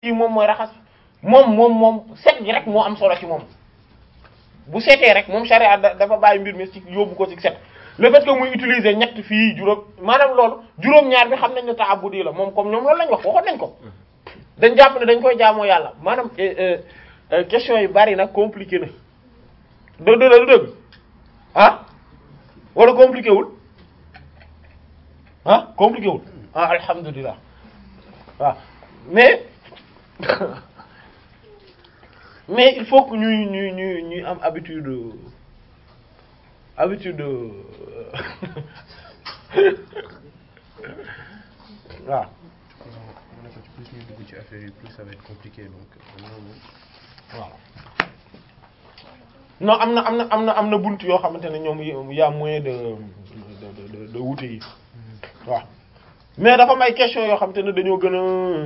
kii moom mooy raxas moom moom moom set gi rek moo am solo ci moom bu setee rek moom charia dafa bàyyi mbir mi ci yóbbu ko ci set le fait que muy utiliser ñett fii juróom maanaam loolu juróom-ñaar bi xam nañ ne ta'abbudi la moom comme ñoom loolu lañ wax waxoon nañ ko dañ jàpp ne dañ koy jaamoo yàlla maanaam question yi bari nag compliqué na dëgg la du dëgg ah wala compliqué wul ah compliqué wul ah alhamdulilah waaw mais mais il faut que ñuy ñuy ñuy ñuy am habitude habitude waaw. mu ne ko ci plus ñuy dugg ci affaire yi plus ça va être compliqué donc loolu. waaw non am na am na am na am na bunt yoo xamante ne ñoom y a moyen de de de de wuute yi waaw mais dafa am ay question yoo xamante ne dañoo gën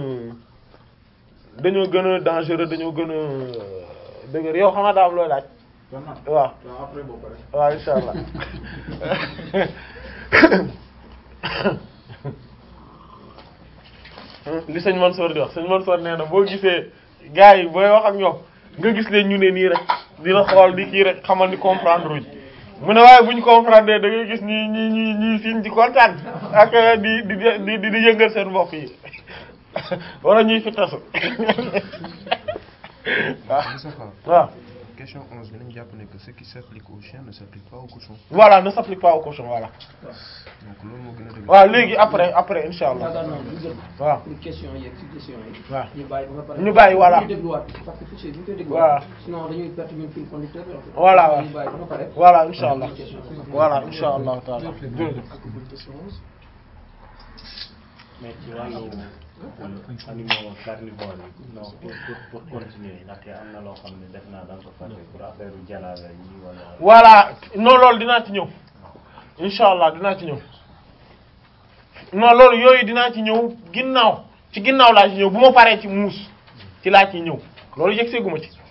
a dañoo gën a dangereux dañoo gën a dëgër yow xam nga daa am looy laaj. waaw après boo pare. waaw insha allah li sëñ Mansour di wax sëñ Mansour nee na boo gisee gars yi booy wax ak ñoom nga gis leen ñu ne nii rek di la xool di kii rek xamal ni comprendre uñ mu ne waaye bu ñu comprendre da ngay gis ñi ñi ñi ñi siñ di kontaan ak di di di di di yëngal seen bopp yi wala ñuy fi tasu waaw waaw question 11 bi nañu jàpp ne que ce qui s'applique au chien ne s'applique pas au cochon. voilà ne s'applique pas au cochon voilà donc loolu moo gën a dëgg. waaw léegi après après insha allah yaakaar naa lu gën. waaw pour question yeeg suggestion yi. waaw ñu bàyyi ba pare. ñu bàyyi voilà ñu dégluwaat parce que fichier bi ñu koy Voilà. dégluwaat. sinon dañuy perte ñun fil conducteur bi en fait. Voilà, waaw. ñu bàyyi ba pare. voilà insha allah voilà insha allah taala jërëjëf mais ci wàllu animaux carnivores yi non pour pour pour continuer ndaxte am na loo xam ne def naa da nga ko fàtte pour affaire jalaale yi wala. voilà non loolu dinaa ci ñëw insha allah dinaa ci ñëw non loolu yooyu dinaa ci ñëw ginnaaw ci ginnaaw laa ci ñëw bu ma paree ci muus ci laa ciy ñëw loolu yëg seeguma ci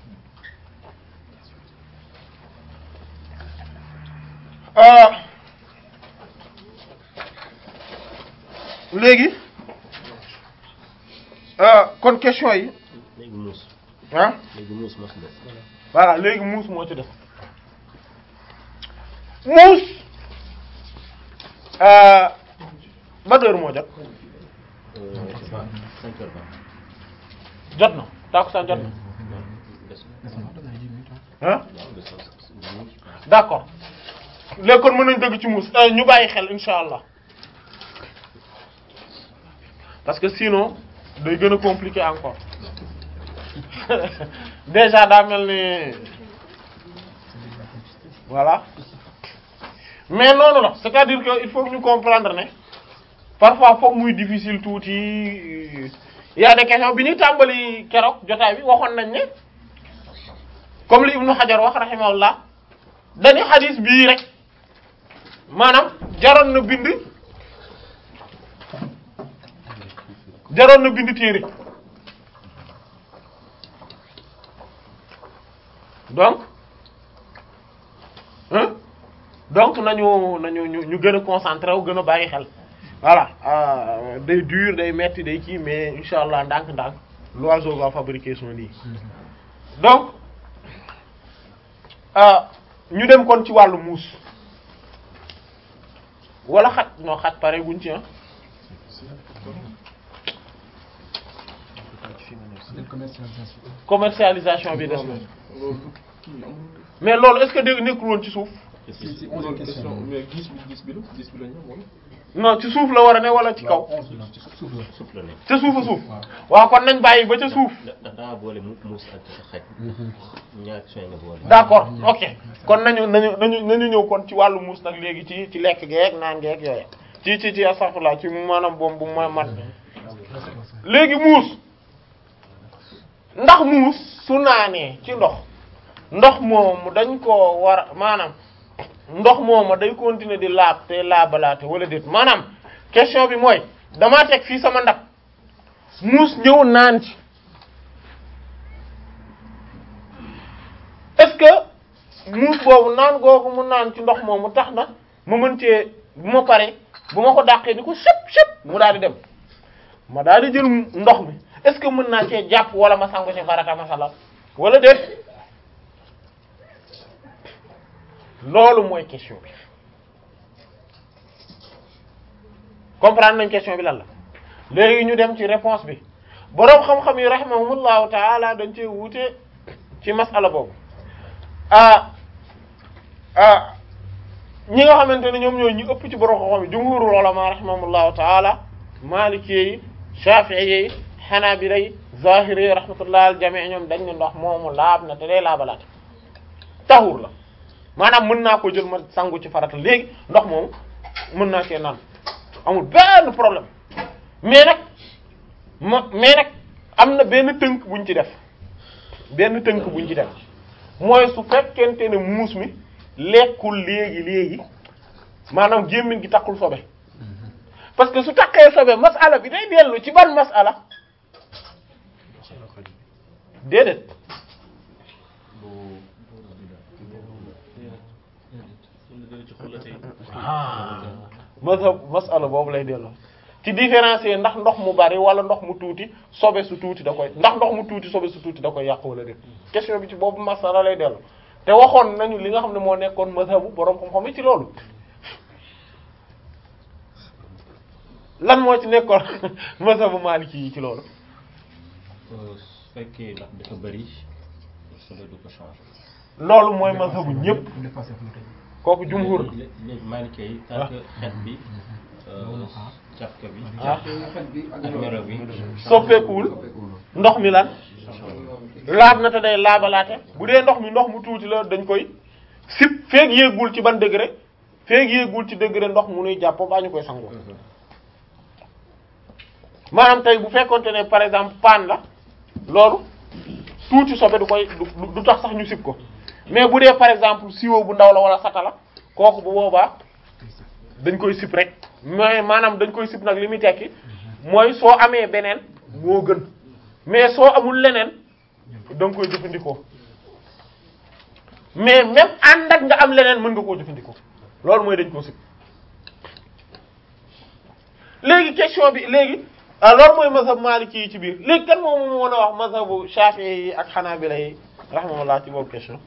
euh léegi euh kon question yi léegi muus ah léegi muus mos na voilà léegi muus moo ci def muus euh ban heure moo jot cinq heures vingt jot na tàkkusaan jot na ah d'accord léegi kon mën nañ dëgg ci muus euh, ñu bàyyi xel insha allah parce que sinon day gën a compliqué encore déjà daa mel ni voilà mais noonu la c'est-à-dire que il faut que ñu comprendre ne parfois foog muy difficile tuuti y a des questions bi ñuy tàmbali keroog jotaay bi waxoon nañ ne comme li Ibnu Hajar wax rahimahullah dañu xadis bii rek maanaam jaroon na bind jaroon na bind téere donc hein donc nañu nañu ñu ñu gën a concentré wu gën a bàyyi xel voilà euh, day dur day metti day kii mais incha allah ndànk-ndànk l'oiseau va fabriquer son nid donc euh, ñu dem kon ci wàllu muus wala xat non xat pare guñ ci ah commercialisation bi des na mais loolu est-ce que dégg nekkul woon ci suuf si si on question mais gis bi gis bi la gis bi la ñu woon. non ci suuf la war a ne wala ci kaw suuf la nekk ca suufa suuf waaw kon nañ bàyyi ba ca suuf da daa boole mu muus ak xaj ñaar sooy nga boole d'accord ok kon nañu nañu nañu nañu ñëw kon ci wàllu muus nag léegi ci ci lekk geek naan geek yooyu ci ci ci astaghfirullah ci maanaam boom bu ma mat léegi muus ndax muus su naanee ci ndox ndox moomu dañ koo war a maanaam ndox moomu day continuer di laab te laabalaate wala déet maanaam question bi mooy damaa teg fii sama ndab muus ñëw naan ci est-ce que muus boobu naan googu mu naan ci ndox moomu tax na ma mën cee bu ma paree bu ma ko dàqee ni ko sëp sëp mu daal di dem ma daal di jël ndox mi est-ce que mën naa cee jàpp wala ma sangu ci farata masala wala déet loolu mooy question bi comprendre nañ question bi lan la léegi ñu dem ci réponse bi boroom xam-xam yi rahimahumullahu taala dañ cee wuute ci masala boobu ah ah ñi nga xamante ne ñoom ñooy ñu ëpp ci boroom xam-xam yi jumhurul ulama rahimahumullahu taala maliki yi shafi'i yi hanabila yi zahiri yi rahmatullah al jami' ñoom dañ ne ndox moomu laab na te day laabalaat taxur la maanaam mën naa ko jël ma sangu ci farata léegi ndox moomu mën naa cee naan amul benn problème mais nag ma mais nag am na benn tënk buñ ci def benn tënk buñ ci def mooy su fekkente ne muus mi lekkul léegi léegi maanaam gémmiñ gi takkul sobe parce que su takkee sobe masala bi day dellu ci ban masala déedéet mazhab masala boobu lay delloo ci différencier ndax ndox mu bari wala ndox mu tuuti sobe su tuuti da koy ndax ndox mu tuuti sobe su tuuti da koy yàq wala déet question bi ci boobu masala lay delloo te waxoon nañu li nga xam ne moo nekkoon mazhabu boroom xam-xam yi ci loolu lan moo ci nekkoon mazhabu maliki yi ci loolu su fekkee ndax dafa bëri sobe du ko changer. loolu mooy mazhabu ñëpp kooku jumhur léegi léegi Maliki yi tant que xet bi cafka bi ah ak melo bi soppeekuwul ndox mi lan laab na te day laabalaate bu dee ndox mi ndox mu tuuti la dañ koy sip feeg yéegul ci ban degré feeg yéegul ci degré ndox mu nuy jàpp baa ñu koy sangoo maanaam tey bu fekkonte ne par exemple paan la loolu tuuti sobe du koy du du tax sax ñu sip ko mais bu dee par exemple siwo bu ndaw la wala sata la kooku bu boobaa dañ koy sip rek mais maanaam dañ koy sip nag li muy tekki mooy soo amee beneen moo gën mais soo amul leneen da nga koy jëfandikoo mais même ànd ak nga am leneen mën nga koo jëfandikoo loolu mooy dañ koo sip léegi question bi léegi ah loolu mooy mazhab maliki yi ci biir léegi kan moom moo mën a wax mazhabu shafi'i yi ak hanabila yi rahmatullah ci boobu question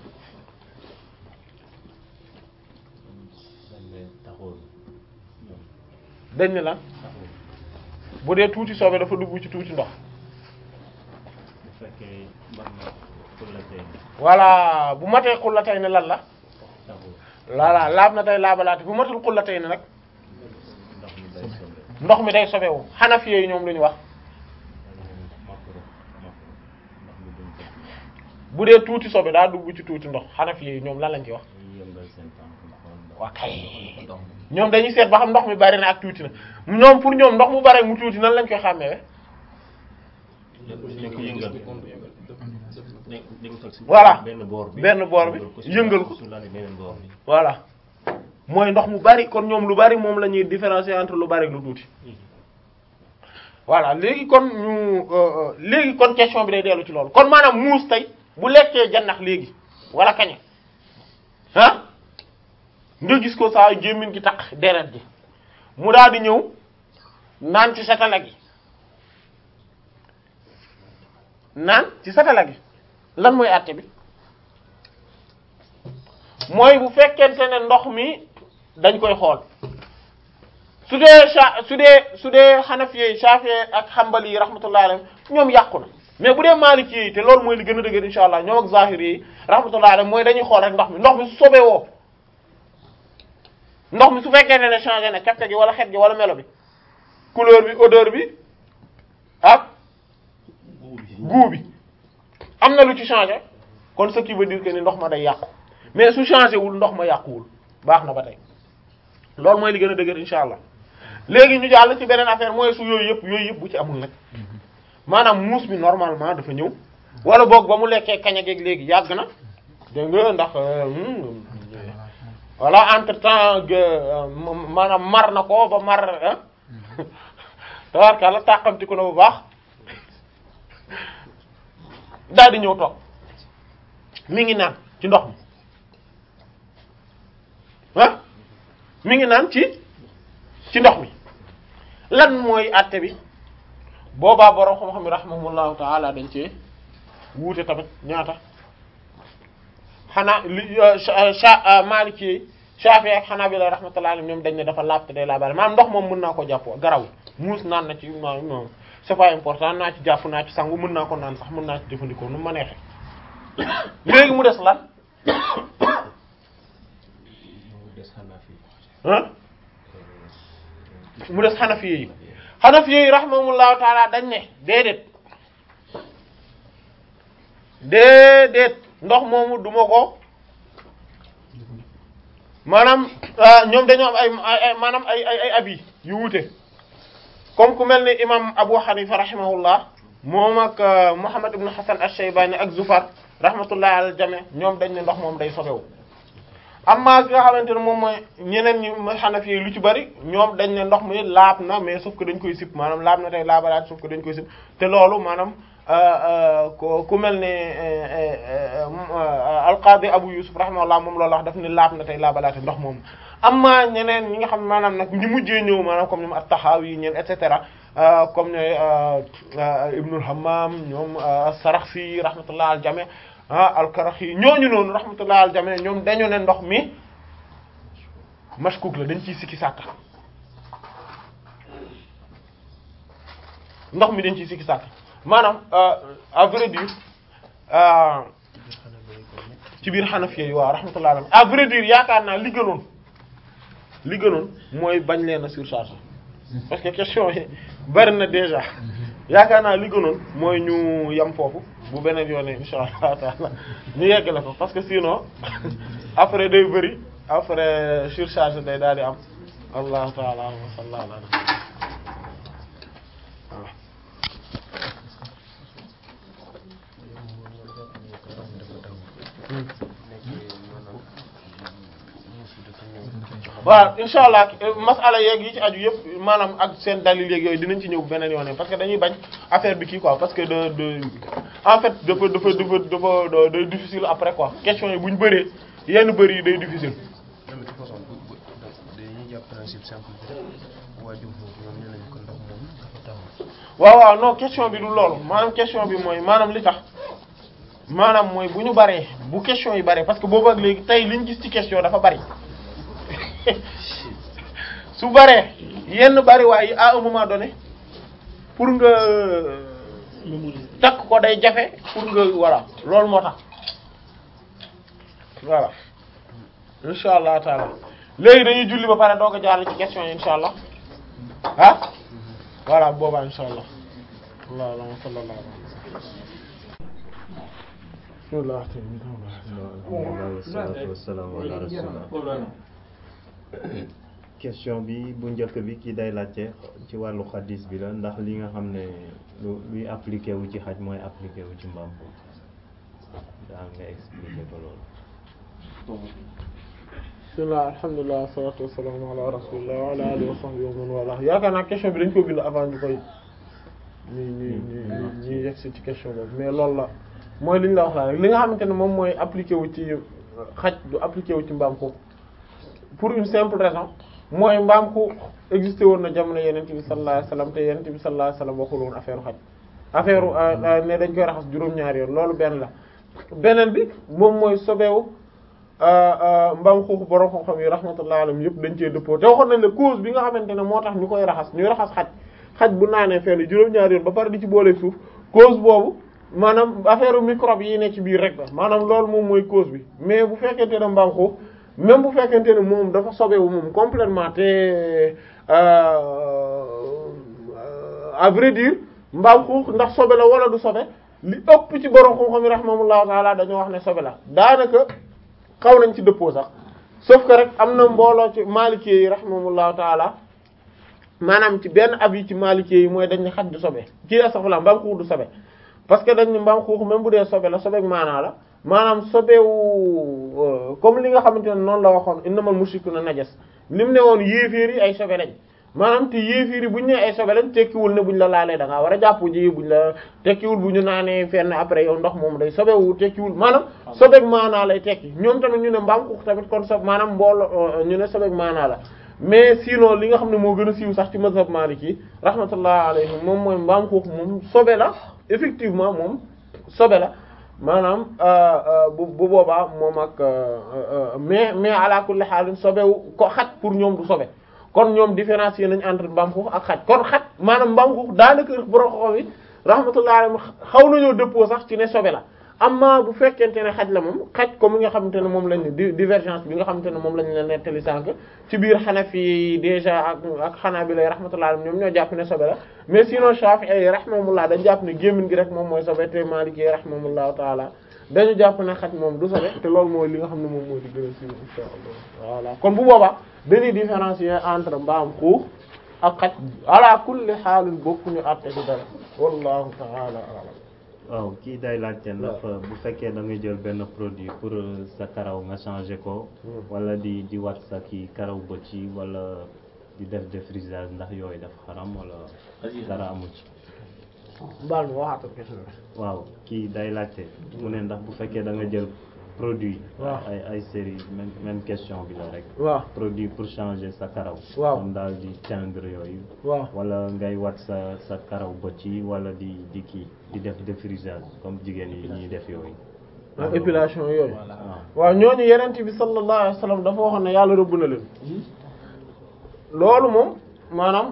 dañ ne taxul ñoom dañ ne lan taxul bu dee tuuti soobee dafa dugg ci tuuti ndox bu fekkee mën na kullatee voilà bu matee xullatay ne lan la taxul voilà laab na tey laabalaate bu matul xullatay ne nag ndox mi day sobe ndox mi day sobewu xanafi yi ñoom lu ñu wax makro makro ndox mi duñ ko bu dee tuuti sobe daa dugg ci tuuti ndox xanafi yi ñoom lan lañ ci wax dañuy yëngal seen tànk xool ndox waa kay ñoom dañuy seet ba xam ndox mi bari na ak tuuti na ñoom pour ñoom ndox mu bari ak mu tuuti nan lañ koy xàmmeewe dañ ko yëngal dañ dañ ko teg si Voilà. benn boor bi benn boor bi si yëngal ko. su lalee beneen boor bi voilà mooy ndox mu bari kon ñoom lu bari moom la ñuy différencier entre lu bari ak lu tuuti voilà léegi kon ñu euh, euh, léegi kon question bi day dellu ci loolu kon maanaam muus tey bu lekkee jannax léegi wala kaña ah nga gis ko saa gémmiñ gi taq deret ji mu daal di ñëw naan ci satala gi naan ci satala gi lan mooy àtte bi mooy bu fekkente ne ndox mi dañ koy xool su dee sa su dee su dee xanafiye shafiye ak xambali yi rahmatullahi alayhim ñoom yàqu na mais bu dee maliki yi te loolu mooy li gën a dëgër insha allah ñoom ak zahiri yi rahmatullahi alayhim mooy dañuy xool rek ndox mi ndox mi su sobee woo ndox mi su fekkee ne ne changé na cafka gi wala xet gi wala melo bi couleur bi odeur bi ak goût bi am na lu ci changé kon ce qui veut dire que ni ndox ma day yàqu mais su changé wul ndox ma yàquwul baax na ba tey loolu mooy li gën a dëgër insha allah léegi ñu jàll ci beneen affaire mooy su yooyu yëpp yooyu yëpp bu ci amul nag maanaam muus mi normalement dafa ñëw wala boog ba mu lekkee kaña geeg léegi yàgg na dégg nga ndax euh, hmm, voilà entre temps maanaam mar na ko ba mar ah tabarkàlla tàqamtiku na bu baax daal di ñëw toog mi ngi naan ci ndox mi ah mi ngi naan ci ci ndox mi lan mooy àtte bi boobaa borom xam-xam yi rahimahumullahu taala dañ cee wuute tamit ñaata xanaa li cha Maliki Shafi ak Hanabila rahmatullahi alayhim ñoom dañ ne dafa laab te day laabaale maanaam ndox moom mën naa ko jàppoo garaw muus naan na ci non non c'est pas important naa ci jàpp naa ci sangu mën naa ko naan sax mën naa ci jëfandikoo nu ma neexee léegi mu des lan mu des xanaa fii ah mu des Hanafi yi Hanafi yi rahimahumullahu taala dañ ne déedéet déedéet ndox moomu duma ko maanaam ñoom dañoo am ay ay maanaam ay ay ay abi yu wuute comme ku mel ni imam Abu Hanifa rahimahullah moom ak Muhammad ibn Hasan ash-Shaybani ak Zufar rahmatullah al jami ñoom dañ ne ndox moom day sobewu amma ki nga xamante ne moom mooy ñeneen ñi mooy Hanafi yi lu ci bari ñoom dañ ne ndox mi laab na mais sauf que dañ koy sip maanaam laab na tey laabalaat sauf que dañ koy sip te loolu maanaam ku ku mel ne alqaadi Abu Yusuf rahimahullah moom loolu wax daf ni laab na tey laabalaate ndox moom amma ñeneen ñi nga xam maanaam nag ñi mujjee ñëw maanaam comme ñoom at-Tahawi ñeen et cetera comme ñooy Ibnul Hammam ñoom as-Sarakhsi rahmatullah al jami ah al-Karaxi ñooñu noonu rahmatullah al jami ñoom dañu ne ndox mi mashkuk la dañ ciy sikki sàkka ndox mi dañ ciy sikki sàkka maanaam à vrai dire ci biir Hanafi yi waaw rahmatullah alayhi à vrai dire yaakaar naa li gënoon li gënoon mooy bañ leen a surcharge parce que question yi bari na déjà yaakaar naa li gënoon mooy ñu yam foofu bu beneen yoon insha allah taala ñu yeggale ko parce que sinon après day bëri après surcharge day daal di am allahu taala wa sallallahu ala waaw waaw insha allah masala yeeg yi ci aju yëpp maanaam ak seen dalil yeeg yooyu dinañ ci ñëw beneen yoon parce que dañuy bañ affaire bi kii quoi parce que de de en fait dafa dafa dafa dafa day difficile après quoi question yi bu ñu bëree yenn bëri yi day difficile. non mais de toute façon bu bu dañuy jàpp principe simple bi rek waa jumhur ñoom nee nañu ko ndox moom dafa taw. waaw waaw non question bi du loolu maanaam question bi mooy maanaam li tax maanaam mooy bu ñu baree bu question yi baree parce que boobu ak léegi tey liñ gis ci question dafa bari su baree yenn bari waaye à un moment donné pour nga takk ko day jafe pour nga voilà loolu moo tax voilà insha allah taala léegi dañuy julli ba pare doog a jaar ci question yi insha allah ah voilà boobaa insha allah allahumma salli ala bismillah alhamdulillah wassalatu wassalamu ala rasulillah question bi bu njëkk bi ki day laajte ci wàllu xadis bi la ndax li nga xam ne lu luy appliqué wu ci xaj mooy appliqué wu ci mbaam daa nga expliqué ko loolu bismillah alhamdulilah wassalatu wassalamu ala rasulillah wa ala alihi wa sahbihi wa man wala yaakaar naa question bi dañ ko bind avant ñu koy ñu ñu ñu ñu yegg si ci question boobu mais loolu la mooy li ñu la wax la rek li nga xamante ne moom mooy appliqué wu ci xaj du appliqué wu ci mbaam xuux pour une simple raison mooy mbaam xuux existé woon na jamono yenent bi sallallahu alayhi wasallam te yenent bi sallallahu alayhi wasallam waxul woon affaire xaj affaire ne dañ koy raxas juróom-ñaari yoon loolu benn la beneen bi moom mooy sobeewu mbaam xuux borom xam-xam yi rahmatullahi alayhim yëpp dañ cee dëppoo te waxoon nañ ne cause bi nga xamante ne moo tax ñu koy raxas ñuy raxas xaj xaj bu naanee fenn juróom-ñaari yoon ba pare di ci boole suuf cause boobu maanaam affaire microbe yi ne ci biir rek la maanaam loolu moom mooy cause bi mais bu fekkente ne mbaam xuux même bu fekkente ne moom dafa sobewu moom complètement te à vrai dire mbaam xuux ndax sobe la wala du sobe li ëpp ci borom xam-xam yi rahimahullahu taala dañoo wax ne sobe la daanaka xaw nañ ci dëppoo sax sauf que rek am na mbooloo ci maalikee yi rahimahullahu taala maanaam ci benn ab yi ci maalikee yi mooy dañ ne xaj du sobe ci astaghfirullah mbaam xuux du sobe parce que dañ ne mbaam xuux même bu dee sobe la sobeek maanaa la maanaam sobewu comme li nga xamante ne noonu la waxoon innamal mushrikuuna najas li mu ne woon yéeféer yi ay sobe lañ maanaam te yéeféer yi buñ ne ay sobe lañ tekkiwul ne buñ la laalee da ngaa war a jàpp ji buñ la tekkiwul bu ñu naanee fenn après yow ndox moom day sobewu tekkiwul maanaam sobeek maanaa lay tekki ñoom tamit ñu ne mbaam xuux tamit kon sob maanaam mboolo ñu ne sobeek maanaa la mais sinon li nga xam ne moo gën a siiw sax ci mazhab maliki rahmatullah alayhi moom mooy mbaam xuux moom sobe la effectivement moom sobe la maanaam bu bu boobaa moom ak mais mais ala kulli xaalin sobewu ko xaj pour ñoom du sobe kon ñoom différencier nañ entre mbaam xuux ak xaj kon xaj maanaam mbaam xuux daanaka borom xoxo yi rahmatullah alayhi xaw nañoo dëppoo sax ci ne sobe la amma bu fekkente ne xaj la moom xaj comme mi nga xamante ne moom lañ di divergence bi nga xamante ne moom lañ la nettali sànq ci biir Hanafi yi déjà ak ak Hanabila yi rahmatullah alayhim ñoom ñoo jàpp ne sobe la mais sinon Shafi'i yi rahimahumullah dañ jàpp ne gémmiñ gi rek moom mooy sobe te Maliki yi rahimahumullahu taala dañu jàpp ne xaj moom du sobe te loolu mooy li nga xam ne moom mooy di gën a siiw insha Allah voilà kon bu boobaa dañuy différencier entre mbaam xuux ak xaj ala kulli xaalin bokkuñu àtte ci dara wallahu taala a'lam waaw kii day laajte ndax bu fekkee da nga jël benn produit pour sa karaw nga changer ko wala di di wat sa kii karaw bët yi wala di def défrisage ndax yooyu daf xaram wala dara amu ci baal ma waxaatal question waaw kii day laajte mu ne ndax bu fekkee da nga jël produit waaw ay ay série même même question bi la rek waaw produit pour changer sa karaw waaw comme daal di teindre yooyu waaw wala ngay wat sa sa karaw bët yi wala di di kii di def défrisage comme jigéen yi ñuy def yooyu ak épilation yooyu waaw waaw ñooñu yenent bi sallallahu alayhi wa sallam dafa waxoon ne yàlla rëbb na leen loolu moom maanaam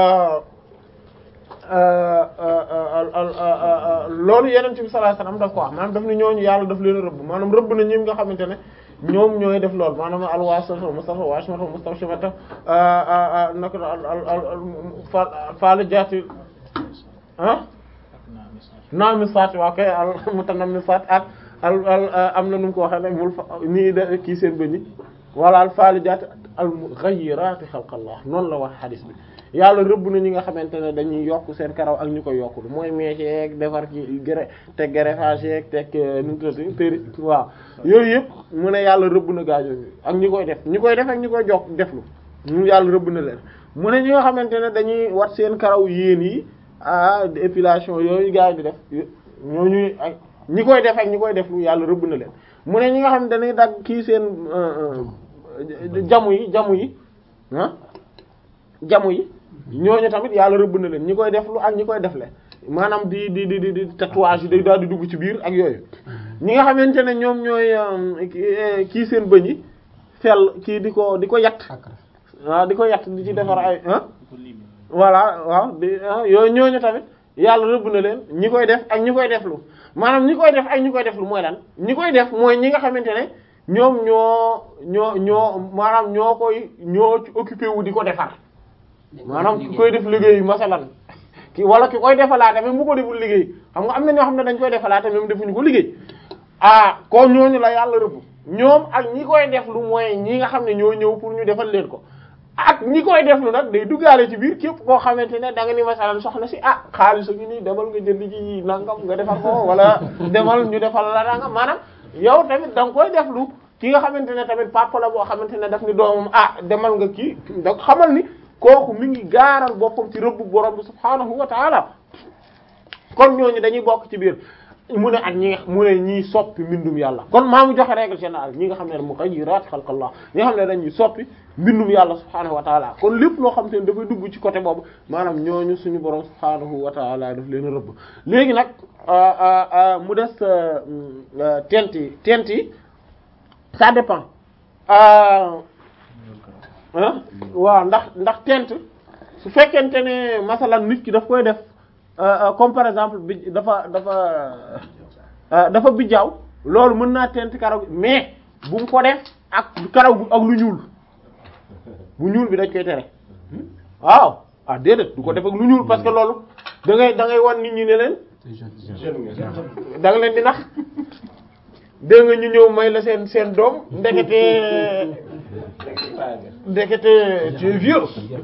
loolu yenent bi sallallahu alayhi wa sallam daf ko wax maanaam daf ne ñooñu yàlla daf leen rëbb maanaam rëbb na ñi nga xamante ne ñoom ñooy def loolu maanaam alwaasata mustafa waashimata mustawshimata naka al al al faali jaati ah naamisaat waa kay al mutanammisaat ak al al am na nu mu ko waxee nag mul fa nii de kii seen bëñ wala al faalijaat al mughayyiraati xalqallah noonu la wax xadis bi yàlla rëbb na ñi nga xamante ne dañuy yokk seen karaw ak ñu koy yokkul mooy mèche yeeg defar ki gré teg greffage yeeg teg nu mu tuddati péri waaw yooyu yëpp mu ne yàlla rëbb na gaajo bi ak ñi koy def ñi koy def ak ñi koy jokk deflu ñu yàlla rëbb na leen mu ne ñi nga xamante ne dañuy wat seen karaw yéen yi ah épilation yooyu gars yi di def ñooñu ak ñi koy def ak ñi koy def lu yàlla rëbb na leen mu ne ñi nga xam ne dañuy dagg kii seen jamu yi jamu yi ah jamu yi ñooñu tamit yàlla rëbb na leen ñi koy def lu ak ñi koy def le maanaam di di di di tatouage yi day daal di dugg ci biir ak yooyu ñi nga xamante ne ñoom ñooy kii seen bëñ yi fel kii di ko di ko yatt waaw di ko yatt di ci defar ay ah voilà waaw di yooyu ñooñu tamit yàlla rëbb na leen ñi koy def ak ñi koy def lu maanaam ñi koy def ak ñi koy def lu mooy lan ñi koy def mooy ñi nga xamante ne ñoom ñoo ñoo ñoo maanaam ñoo koy ñoo ci occupé wu di ko defar maanaam ki koy def liggéey masalan ki wala ki koy defalaate même bu ko deful liggéey xam nga am na ñoo xam ne dañ koy defalaate même defuñu ko liggéey ah kon ñooñu la yàlla rëbb ñoom ak ñi koy def lu mooy ñi nga xam ne ñoo ñëw pour ñu defal leen ko ak ñi koy def lu nag day duggaale ci biir képp koo xamante ne da nga ni masalan soxna si ah xaalis gi nii demal nga jënd ci nangam nga defar ko wala demal ñu defal la nangam maanaam yow tamit da nga koy def lu ki nga xamante ne tamit papa la boo xamante ne daf ni doomam ah demal nga kii da xamal ni kooku mi ngi gaaral boppam ci rëbb borom bi subhaanahu wa taala kon ñooñu dañuy bokk ci biir mu ne ak ñi nga mu ne ñiy soppi mbindum yàlla kon maa mu joxe règle générale ñi nga xam ne mughayyirat xalqallah ñi nga xam ne dañuy soppi mbindum yàlla subhaanahu wa taala kon lépp loo xam te ne dafay dugg ci côté boobu maanaam ñooñu suñu borom subhaanahu wa taala daf leen rëbb léegi nag mu des tent yi tent yi ça dépend waaw ndax ndax tent su fekkente ne masalan nit ki daf koy def comme par exemple bi dafa dafa dafa bijjaaw loolu mën naa tent karaw gi mais bu mu ko def ak karaw gu ak lu ñuul bu ñuul bi dañ koy tere waaw ah déedéet du ko def ak lu ñuul parce que loolu da ngay da ngay wan nit ñi ne leen da nga leen di nax dégg nga ñu ñëw may la seen seen doom ndekete ndekete tu es vieux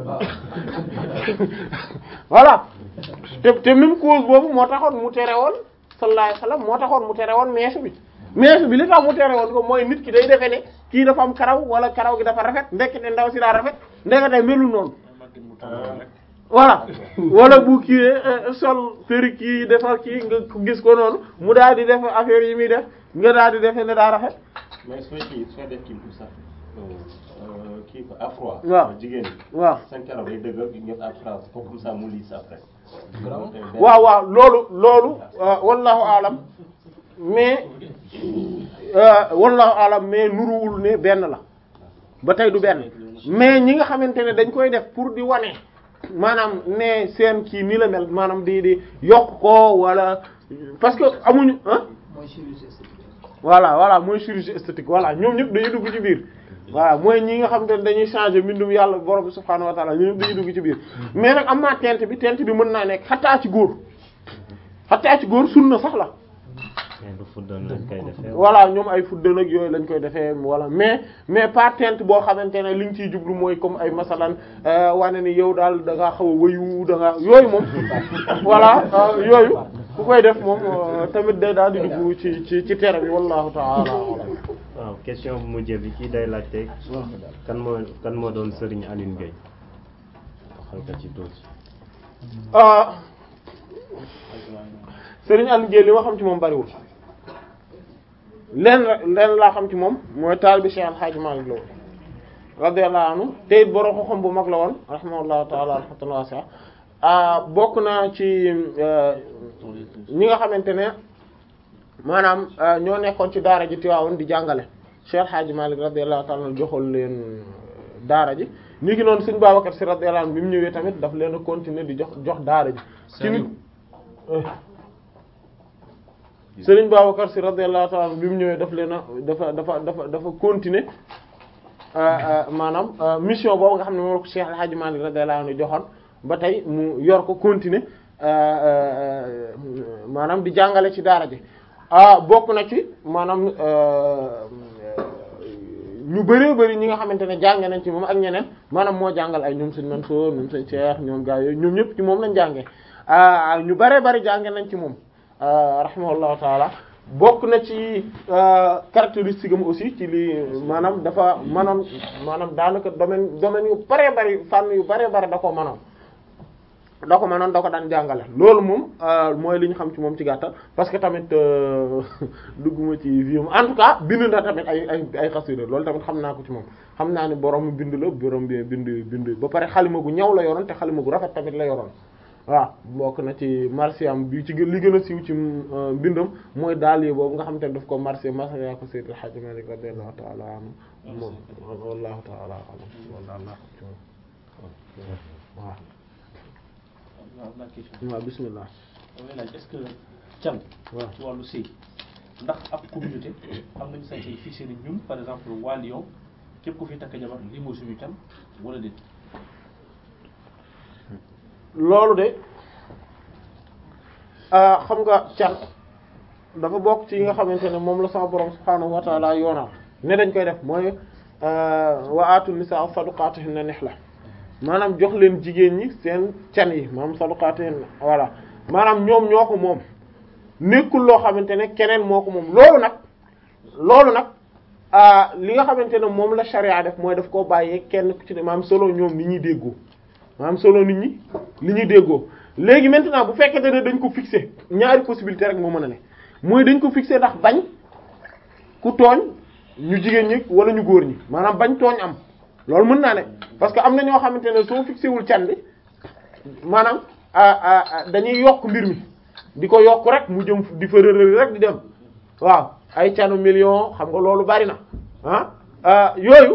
voilà te te même cause boobu moo taxoon mu tere woon sallallahu alayhi wasallam moo taxoon mu tere woon meesu bi meesu bi li tax mu tere woon ko mooy nit ki day defe ne kii dafa am karaw wala karaw gi dafa rafet ndekete ndaw si daa rafet ndekete melu noonu voilà wala bu kii sol perruque yi defar kii nga gis ko noonu mu daal di def affaire yi muy def nga daal di defe ne daa rafet mais sooy kii sooy def kii pour ça euh, kii quoi à froid. Waaw. jigéen ñi. waaw seen karaw day dëgër ñu def à froid comme ça mu lisse après. waaw waaw loolu loolu euh, wallahu alam mais euh, wallahu alam mais nuruwul ne benn la ba tey du benn mais ñi nga xamante ne dañ koy def pour di wane maanaam ne seen kii ni la mel maanaam di di yokk ko wala parce que amuñu ah voilà voilà mooy chirurgie esthétique voilà ñoom ñëpp dañuy dugg ci biir voilà mooy ñi nga xamante ne dañuy changer mbindum yàlla borom bi subhaanahu wa ta'ala ñoom ñëpp dañuy dugg ci biir mais nag am naa teinte bi teinte bi mën naa nekk xattaa ci góor xattaa ci góor sunna sax la mais du fuddan lañ koy defee. voilà ñoom ay fuddan ak yooyu lañ koy defee voilà mais mais pas teinte boo xamante ne liñ ciy jublu mooy comme ay masalan euh, wane ni yow daal da ngaa xaw a wëyu da ngaa yooyu moom voilà euh, yooyu ku koy def moom euh, tamit day daal di dugg ci ci ci tere bi wallahu ta'ala a'lam. waaw question bu mujj bi kii day laajte kan moo kan moo doon Serigne Aline Gueye waxal ko ci tuuti. ah Serigne Aliou Gueye li ma xam ci moom bariwul leen leen laa xam ci moom mooy taal bi Cheikh Al Hadj Malick la woon radiyallahu anhu te it borom xam bu mag la woon rahimahullahu ta'ala rahmatan wasi'a ah bokk naa ci euh, ñi nga xamante ne maanaam euh, ñoo nekkoon ci daara ji Tiwaawoon di jàngale Cheikh Al Hadj Malick radiyallahu ta'ala anhu joxoon leen daara ji ni ki noonu Sëriñ Babacar Sy radiyallahu anhu bi mu ñëwee tamit daf leen a continuer di jox jox daara ji ci nit Sëriñ Babacar Sy radiyallahu ta'ala anhu bi mu ñëwee daf leen a dafa dafa dafa dafa continuer maanaam mission boobu nga xam ne moom la ko Cheikh El Hadj Malick radiyallahu anhu joxoon ba tey mu yor ko continuer maanaam di jàngale ci daara ji ah bokk na ci maanaam ñu bëree bëri ñi nga xamante ne jànge nañ ci moom ak ñeneen maanaam moo jàngal ay ñoom sëñ Mansour ñoom sëñ Cheikh ñoom gaa yooyu ñoom ñëpp ci moom lañ jànge ah ñu bëree bëri jànge nañ ci moom rahimahullahu taala bokk na ci caractéristique am aussi ci li maanaam dafa manoon maanaam daanaka domaine domaine yu bëree bëri fànn yu bëree bëri da ko manoon da ko manoon da ko daan jàngale loolu moom mooy li ñu xam ci moom ci gàttal parce que tamit dugguma ci viam en tout cas bind na tamit ay ay ay xasida loolu tamit xam naa ko ci moom xam naa ne borom bind la borom bi bind bind ba pare xalima gu ñaw la yoroon te xalima gu rafet tamit la yoroon waaw bokk na ci marsiyaam bi ci gën li gën a siiw ci mbindam mooy daal yi boobu nga xam te ne daf ko marsiya marsiya ko Seydil Hadji Malick radiyallahu ta'ala anhu moom wallahu ta'ala a'lam wallahu waaw waaw la question waaw bismillah damay laaj est-ce que can waaw ci wàllu sëy ndax ab communauté am nañu sañ say fixé ni ñun par exemple waa Lyon képp ku fi takk jabar lii mooy suñu can wala déet loolu de ah xam nga can dafa bokk ci yi nga xamante ne moom la sama borom subhaanahu wa ta'ala yoonal ne dañ koy def mooy wa aatu nisaa saduqaatihinna nihla maanaam jox leen jigéen ñi seen can yi maanaam saduqaatihinna voilà maanaam ñoom ñoo ko moom nekkul loo xamante ne keneen moo ko moom loolu nag loolu nag ah li nga xamante ne moom la charia def mooy daf koo bàyyee kenn ku ci ne maanaam solo ñoom ni ñuy déggoo maanaam solo nit ñi li ñuy déggoo léegi maintenant bu fekkente ne dañ ko fixé ñaari possibilité rek moo mën a ne mooy dañ ko fixé ndax bañ ku tooñ ñu jigéen ñi wala ñu góor ñi maanaam bañ tooñ am loolu mën naa ne parce que am na ñoo xamante ne soo fixé wul can bi maanaam dañuy yokk mbir mi di ko yokk rek mu jëm di fa rërëri rek di dem waaw ay canu million xam nga loolu bari na ah yooyu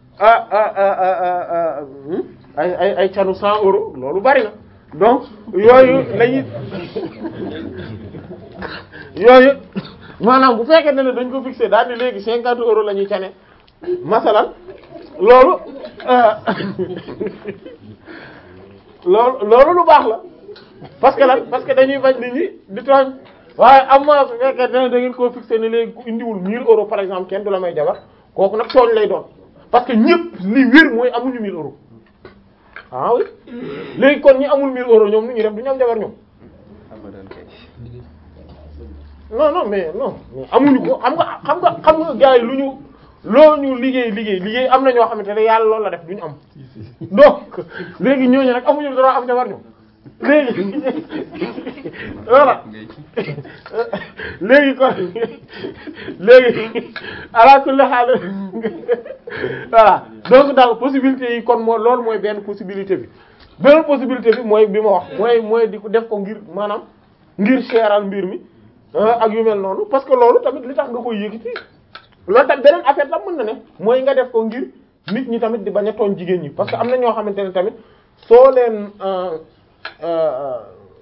ay ay ay canu cent euros loolu bari na donc yooyu lañuy yooyu maanaam bu fekkee ne dañ ko fixé daal di léegi cinquante euros la ñuy cane masalan loolu loolu loolu lu baax la parce que lan parce que dañuy bañ nit ñi di tooñ waaye am na su fekkee ne da ngeen koo fixé ne léegi ku indiwul 1000 euros par exemple kenn du la may jabar kooku nag tooñ lay doon parce que ñëpp li wér mooy amuñu 1000 euros ah oui léegi kon ñi amul 1000 euros ñoom nu ñuy def du ñu am jabar ñoom abadan kay non non mais non mais amuñu ko xam nga xam nga xam nga gars yi lu ñu loo ñu liggéey liggéey liggéey am na ñoo xamante ne yàlla loolu la def duñu am donc léegi ñooñu nag amuñu droit am jabar ñoom léegi voilà léegi kon léegi ala kulli haal voilà donc daal possibilité yi kon moo loolu mooy benn possibilité bi beneen possibilité bi mooy bi ma wax mooy mooy di ko def ko ngir maanaam ngir seeral mbir mi ah, ak yu mel noonu parce que loolu tamit li tax nga koy yëkkati loolu tamit beneen affaire la mën na ne mooy nga def ko ngir nit ñi tamit di bañ a tooñ jigéen ñi parce que am na ñoo xamante ne tamit soo leen euh, euh,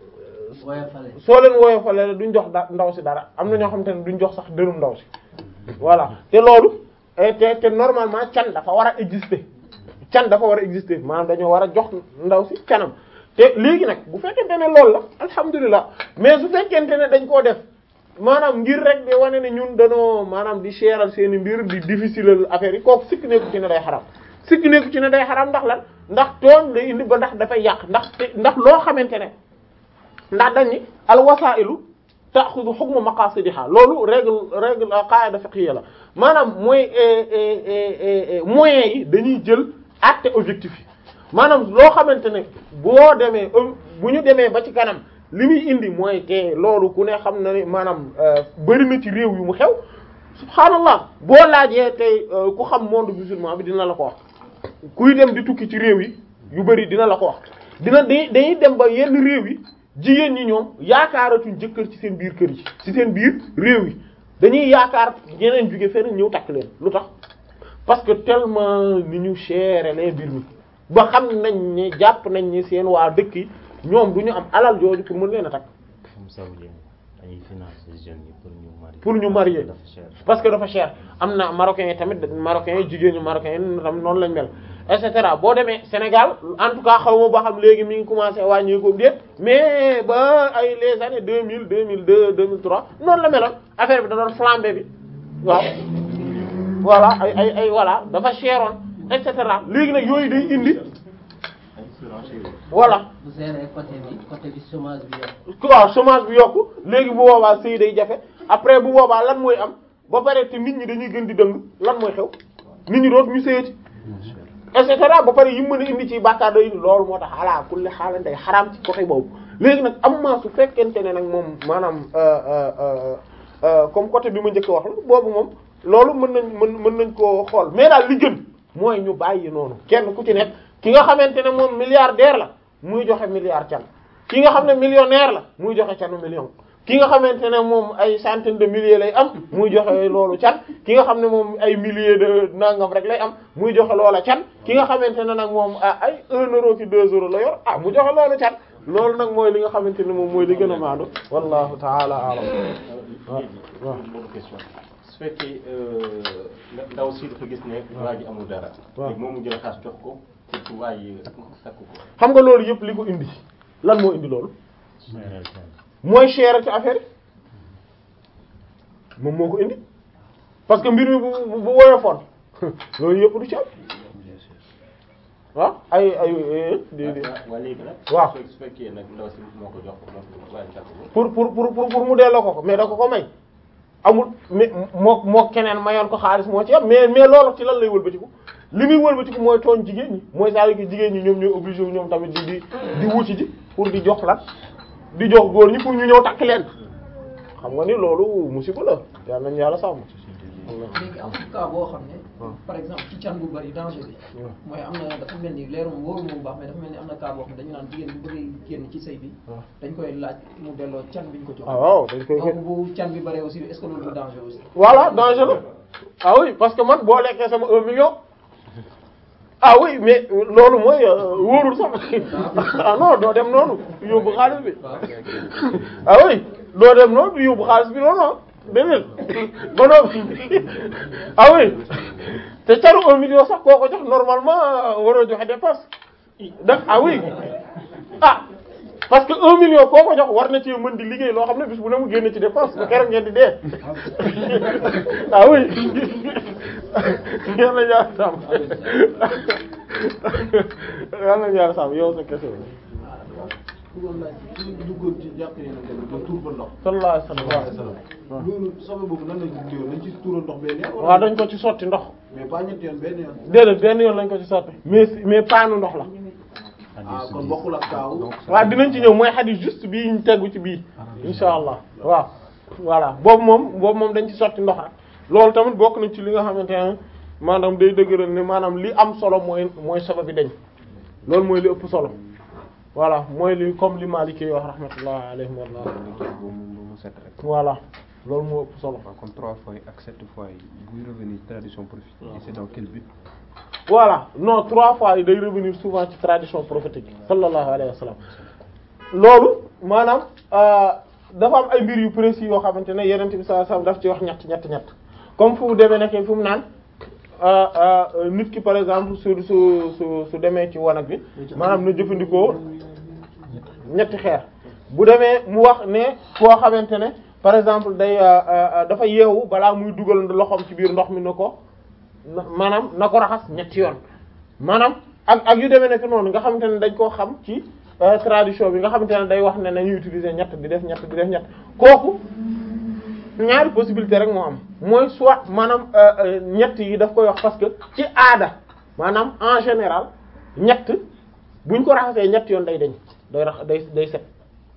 soo leen woyofale duñ jox da ndaw si dara am na ñoo xamante ne duñ jox sax dërëm ndaw si voilà te loolu eh, te te normalement can dafa war a exister can dafa war a exister maanaam dañoo war a jox ndaw si canam te léegi nag bu fekkente ne loolu la alhamdulilah mais su fekkente ne dañ koo def maanaam ngir rek di wane ne ñun dañoo maanaam di seeral seeni mbir di difficile affaire yi kooku sikk nekku ci ne day xaram sikk nekku ci ne day xaram ndax lan ndax tooñ day indi ba ndax dafay yàq ndax te ndax loo xamante ne ndax dañ ni al wasailu ta'khudhu hukma maqasidiha loolu règle règle qaida fiqhiyya la maanaam mooy moyens yi dañuy jël acte objectif yi maanaam loo xamante ne boo demee bu ñu demee ba ci kanam li muy indi mooy te loolu ku ne xam na ne maanaam bari na ci réew yu mu xew subhaanallah boo laajee tey ku xam monde musulman bi dina la ko wax kuy dem di tukki ci réew yi yu bari dina la ko wax dina di dañuy dem ba yenn réew yi jigéen ñi ñoom yaakaaratuñ jëkkër ci seen biir kër yi ci seen biir réew yi dañuy yaakaar ñeneen jóge fenn ñëw takk leen lu tax parce que tellement ni ñu chéré les mbir mi ba xam nañ ne jàpp nañ ne seen waa dëkk yi ñoom du ñu am alal jooju pour mën leen a takk comme saoudien dañuy financer jeunes yi pour ñu marier pour ñu marier dafa cher parce que dafa cher am na marocains yi tamit marocains yi jigéen ñu marocains yi tam noonu lañ mel et cetera boo demee Sénégal en tout cas xaw ma ba xam léegi mi ngi commencé wàññeeku déet mais ba ay les années deux mille deux mille deux deux mille trois noonu la meloon affaire bi da doon flambé bi waaw voilà ay ay ay voilà dafa cheroon et cetera léegi nag yooyu day indi voilà bu seeree côté bi côté bi chômage bi yokk waaw chômage bi yokku léegi bu boobaa sëy day jafe après bu boobaa lan mooy am ba pare te nit ñi dañuy gën di dëng lan mooy xew nit ñi doot ñu sëyati et cetera ba pare yi mën a indi ci bàkkaar day indi loolu moo tax ala kulli xaalan day xaraam ci côté boobu léegi nag am ma su fekkente ne nag moom maanaam euh, euh, euh, comme côté bi ma njëkk a wax la boobu moom loolu mën nañ mën mën nañ koo xool mais daal li gën mooy ñu bàyyi noonu kenn ku ci nekk ki nga xamante ne moom milliardaire la muy joxe milliard can ki nga xam ne millionnaire la muy joxe canu million ki nga xamante ne moom ay centaine de milliers lay am muy joxe loolu can ki nga xam ne moom ay milliers de nangam rek lay am muy joxe loola can ki nga xamante ne nag moom ah ay un euro ki deux euros la yor ah mu joxe loolu can loolu nag mooy li nga xamante ne moom mooy li gën a maandu wallahu taala alam waaw waaw boobu question su fekkee ndaw si dafa gis ne waa ji amul dara waaw. léegi moom mu jël xaas jox ko pour que waa ji takk ko xam nga loolu yëpp li ko indi lan moo indi loolu seeral kenn mooy cher ci affaire yi moom moo ko indi parce que mbir mi bu bu bu woyofoon loolu yëpp du ci am waaw ay ay di di waa léegi nag waaw. su su fekkee nag ndaw si moo ko jox moo ko waa ji takk ko pour pour pour pour pour mu delloo ko ko mais da ko ko may amul mais moo moo keneen mayoon ko xaalis moo ci am mais mais loolu ci lan lay wëlbatiku li muy wëlbatiku mooy tooñ jigéen ñi mooy saa yu jigéen ñi ñoom ñooy obligé wu ñoom tamit di di di wuti ji pour di jox lan di jox góor ñi pour ñu ñëw takk leen xam nga ni loolu musiba la yal nañu yàlla sàmm. léegi am na cas boo xam ne par exemple ci can bu bari danger bi mooy am na dafa mel ni leerum wóoru moom baax mais dafa mel ni am na cas boo xam ne dañu naan jigéen bu bëggee génn ci sëy bi dañ koy laaj mu delloo can bi ñu ko jox ah waaw dañ koy donc bu can bi bëree aussi est-ce que loolu du danger aussi voilà danger la ah oui parce que man boo lekkee sama un million ah oui mais loolu mooy euh, wóorul sax ah non doo dem noonu yóbbu xaalis bi ah oui doo dem noonu yóbbu xaalis bi noonu ah déedéet ba noppi ah oui te caru un million sax koo ko jox normalement waroo joxe dépense da ah oui ah parce que un million koo ko jox war na ci mën di liggéey loo xam ne bis bu ne mu génn ci dépense ba keroog ngeen di dee ah oui yàlla ñaar sàmm yàlla ñaar sàmm yow sa kese bëggoon laaj ci duggoon ci jàpp ne nag ba tuur ba ndox sallallahu alayhi wa sallam loolu sama boobu nan lañ ko tuur nañ ci tuura ndox benn yoon waaw dañ ko ci sotti ndox mais pas ñetti yoon benn yoon déedéet benn yoon lañ ko ci sotti mais mais paanu ndox la ah kon bokkul ak kaaw waaw dinañ ci ñëw mooy xadis juste bii ñu tegu ci bii insha allah waaw voilà boobu moom boobu moom dañ ci sotti ndox rek loolu tamit bokk na ci li nga xamante ne maanaam day dëgëral ne maanaam li am solo mooy mooy sabab bi dañ loolu mooy li ëpp solo voilà mooy li comme li Maliki wax rahmatullah alayhi wa rahmatullah boobu moom mu set rek voilà loolu moo ëpp solo waaw kon trois fois yi ak sept fois yi buy revenir tradition prophétique c'est dans quel but voilà non trois fois yi day revenir souvent ci tradition prophétique sallallahu alayhi wa sallam loolu maanaam euh, dafa am ay mbir yu précis yoo xamante ne yeneen bi sallallahu alayhi wa sallam daf ci wax ñett ñett ñett comme fu mu demee nekkee fu mu naan euh, euh, nit ki par exemple su su su su demee ci wanag bi maanaam na jëfandikoo ñetti xeer bu demee mu wax ne koo xamante ne par exemple day dafa yeewu balaa muy dugal loxoom ci biir ndox mi na ko na maanaam na ko raxas ñetti yoon maanaam ak ak yu demee nekk noonu nga xamante ne dañ koo xam ci euh, tradition bi nga xamante ne day wax ne nañuy utiliser ñett di def ñett di def ñett kooku ñaari possibilité rek moo am mooy soit maanaam euh, euh, ñett yi daf koy wax parce que ci aada maanaam en général ñett buñ ko raxasee ñett yoon day deñ day rax day day set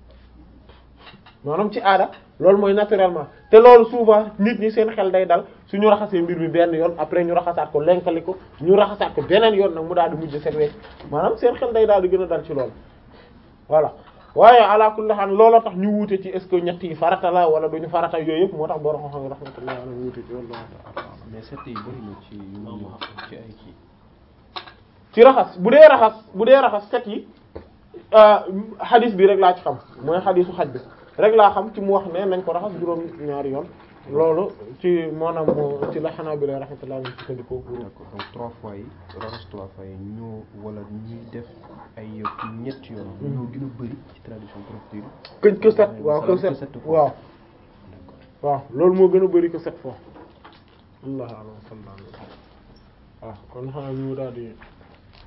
maanaam ci aada loolu mooy naturellement te loolu souvent nit ñi seen xel day dal suñu raxasee mbir mi benn yoon après ñu raxasaat ko lenkali ko ñu raxasaat ko beneen yoon nag mu daal di mujj set wecc maanaam seen xel day daal di gën a dal ci loolu voilà waaye ala kulli haal looloo tax ñu wuute ci est-ce que ñett yi farata la wala duñu farata yooyu yëpp moo tax borom xam-xam rahmatullah alayhi wuute ci loolu mais sept yi bëri na ci yu mu ñëw ci ay kii ci raxas bu dee raxas bu dee raxas set yi xadis bi rek laa ci xam mooy xadisu xaj bi rek laa xam ci mu wax ne nañ ko raxas juróom ñaari yoon loolu ci maanaam ci la xanaa bi lay rahmatullah ñu sukkandikoo pour d'accord donc trois fois yi raxas trois fois yi ñoo wala ñuy def ay ñetti yoon ñoo gën a bëri ci tradition prophétique que que set waaw que set waaw waaw loolu moo gën a bëri que sept fois allah alam sallallahu waaw kon xanaa ñu daal di